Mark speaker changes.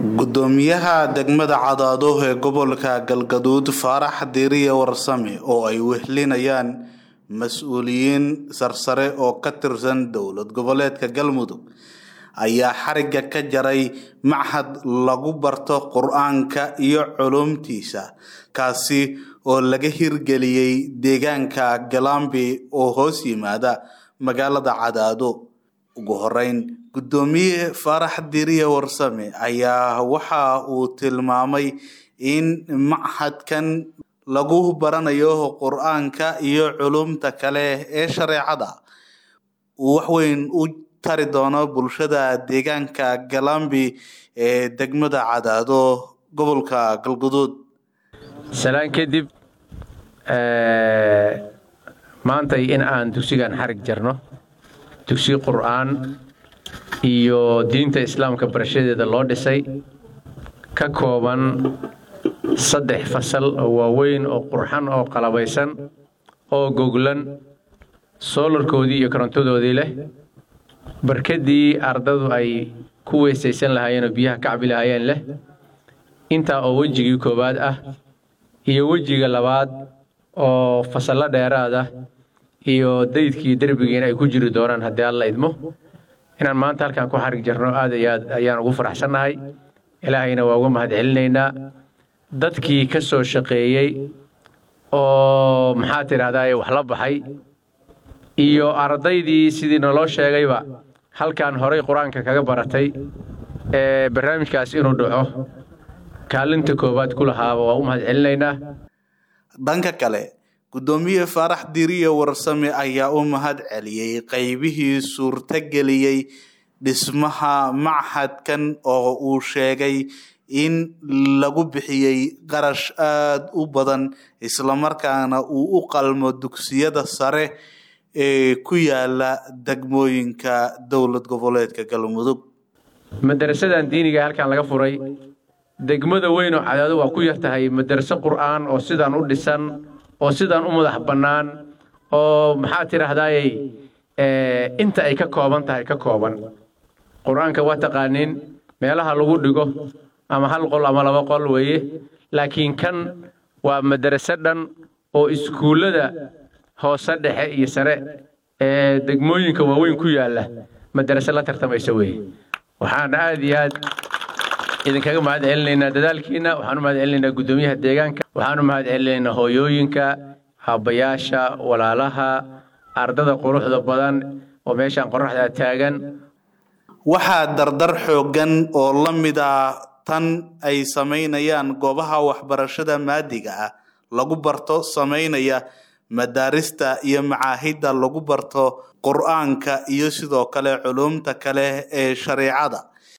Speaker 1: gudoomiyaha degmada cadaado ee gobolka galgaduud faarax diiriye warsame oo ay wehlinayaan mas-uuliyiin sarsare oo ka tirsan dowlad goboleedka galmudug ayaa xariga ka jaray machad lagu barto qur-aanka iyo culumtiisa kaasi oo laga hirgeliyey deegaanka galambi oo hoos yimaada magaalada cadaado ugu horeyn gudoomiye faarax diiriye warsame ayaa waxa uu tilmaamay in machadkan lagu baranayo qur-aanka iyo culumta kale ee shareecada uu waxweyn u tari doono bulshada deegaanka galambi ee degmada cadaado gobolka galguduud
Speaker 2: salaan kadib maantay in aan dugsigan xarig jarno dugsi qur'aan iyo diinta islaamka barashadeeda loo dhisay ka kooban saddex fasal oo waaweyn oo qurxan oo qalabaysan oo goglan soolarkoodii iyo korontadoodii leh barkadii ardadu ay ku weysaysan lahaayeen oo biyaha kacbi lahaayeen leh intaa oo wejigii koowaad ah iyo wejiga labaad oo fasallo dheeraad ah iyo daydkii derbigiina ay ku jiri doonaan haddii alla idmo inaan maanta halkaan ku xarig jarno aad iyo aad ayaan ugu faraxsannahay ilaahayna waa uga mahad celinaynaa dadkii ka soo shaqeeyey oo maxaa tidhahdaa wax la baxay iyo ardaydii sidii naloo sheegayba halkaan horay qur-aanka kaga baratay ee barnaamijkaas inuu dhaco kaalinta koowaad ku lahaaba waa u mahad celinaynaa
Speaker 1: dhanka kale gudoomiye faarax diiriye warsame ayaa u mahad celiyey qeybihii suurtageliyey dhismaha machadkan oo uu sheegay in lagu bixiyey qarash aada u badan islamarkaana uu u qalmo dugsiyada sare ee ku yaala degmooyinka dowlad goboleedka galmudug
Speaker 2: madarasadan diiniga halkaan laga furay degmada weyn oo cadaado waa ku yar tahay madaraso qur'aan oo sidaan u dhisan oo sidaan u madax bannaan oo maxaa tidhaahdaaye inta ay ka kooban tahay ka kooban qur-aanka waa taqaaniin meelaha lagu dhigo ama hal qol ama laba qol weeye laakiin kan waa madaraso dhan oo iskuullada hoose dhexe iyo sare ee degmooyinka waaweyn ku yaalla madaraso la tartamaysa weeye waxaan aad iyo aad idinkaga mahad celinaynaa dadaalkiina waxaan u mahad celinaynaa guddoomiyaha deegaanka waxaan u mahad celinaynaa hooyooyinka haabbayaasha walaalaha ardada quruxda badan oo meeshaan qoraxdaa taagan
Speaker 1: waxaa dardar xooggan oo la mid ah tan ay samaynayaan goobaha waxbarashada maadiga ah lagu barto samaynaya madaarista iyo macaahidda lagu barto qur-aanka iyo sidoo kale culumta kale ee shareecada